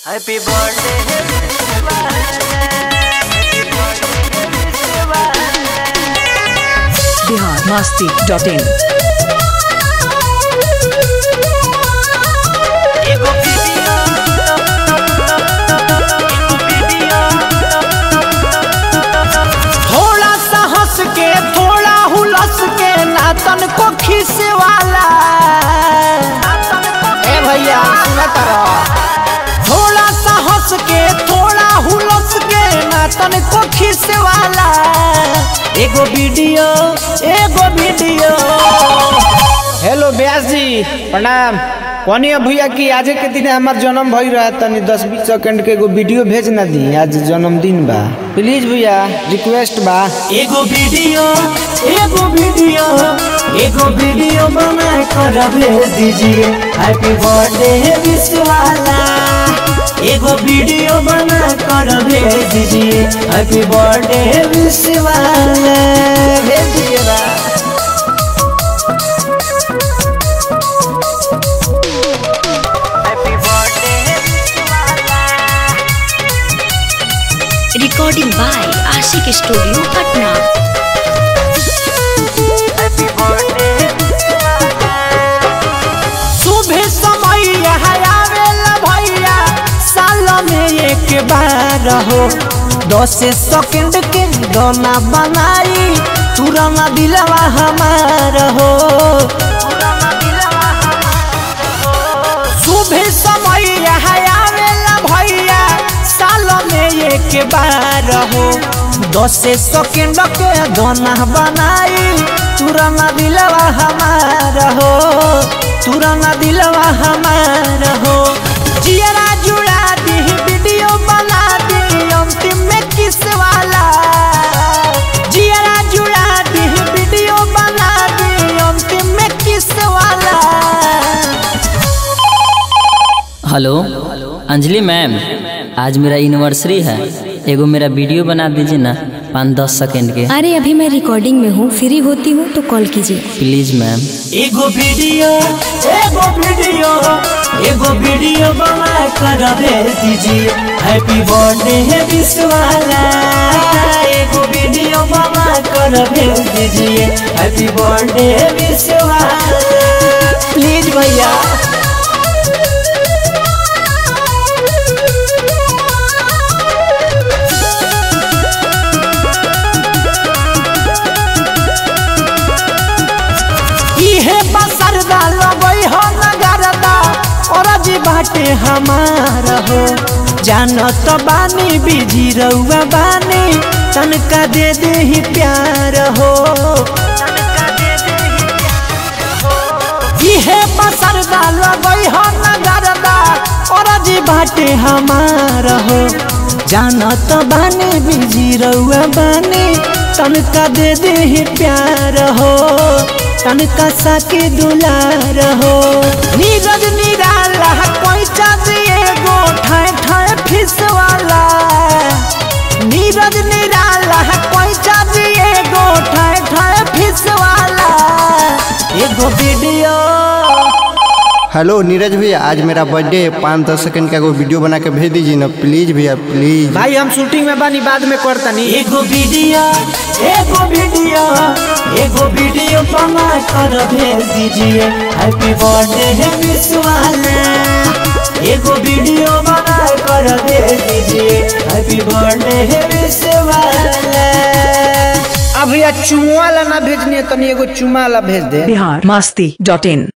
Happy birthday, Happy birthday, Bihar Masti dot in एगो video एगो video थोड़ा सा हंस के थोड़ा हुलस के नातन को खीसे वाला ए भैया सुनत रहो थोड़ा सा हंस के थोड़ा हुलस के नातन को खीसे वाला एगो वीडियो एगो वीडियो हेलो व्यास जी प्रणाम कौनी भैया की आज के दिन हमार जन्म भई रहा तनी दस बीस सेकंड के एगो वीडियो भेज ना दी आज जन्मदिन बा प्लीज भैया रिक्वेस्ट बा एगो वीडियो एगो वीडियो एगो वीडियो बना कर भेज दीजिए हैप्पी बर्थडे विश वाला एगो वीडियो बना कर भेज दीजिए हैप्पी बर्थडे विश वाला भेज दीजिएगा Happy birthday, recording by Ashiq studio Patna Happy birthday, सुबह समय यहाँ आवेला भैया साल में एक बार हो दस सेकंड के गाना बनाई तुरंत दिलवा हमार हो सुबह समय यहाँ आवेला भैया साल में एक बार हो दस सेकंड के गाना बनाई तुरंत दिलवा हमार हो तुरंत दिलवा हमार हो जियरा जुड़ा दी वीडियो बना दी अंतिम में किस वाला जियरा जुड़ा दी वीडियो बना दी अंतिम में किस वाला हेलो अंजलि मैम आज मेरा एनिवर्सरी है एगो मेरा वीडियो बना दीजिए ना पाँच दस सेकेंड के अरे अभी मैं रिकॉर्डिंग में हूँ फ्री होती हूँ तो कॉल कीजिए प्लीज मैम एगो वीडियो एगो वीडियो एगो वीडियो बना कर भेज दीजिए हैप्पी बर्थडे है विश वाला एगो वीडियो बना कर भेज दीजिए हैप्पी बर्थडे है विश वाला प्लीज भैया इहे बसरदा लगई हो नगरदा और जी बाटे हमार हो जानत बानी बिजी रउआ बानी तनका दे दे ही प्यार हो इहे बसरदा लगई हो नगरदा और जी बाटे हमार हो जानत बानी बिजी रउआ बानी तनका दे दे ही प्यार हो तनका साके दुलार हो नीरज निराला कोई चाहिए गो ठाए ठाए फिस वाला नीरज निराला कोई चाहिए गो ठाए ठाए फिस वाला एगो वीडियो हेलो नीरज भैया आज मेरा बर्थडे है पाँच दस सेकंड का कोई वीडियो बना के भेज दीजिए ना प्लीज भैया प्लीज भाई हम शूटिंग में बानी बाद में करतनी एगो वीडियो एगो वीडियो एगो वीडियो बना कर भेज दीजिए हैप्पी बर्थडे है विश वाला एगो वीडियो बना कर भेज दीजिए हैप्पी बर्थडे है विश वाला अब भैया चुमा वाला ना भेजनी है तनी एगो चुमा वाला भेज दे बिहार मस्ती डॉट इन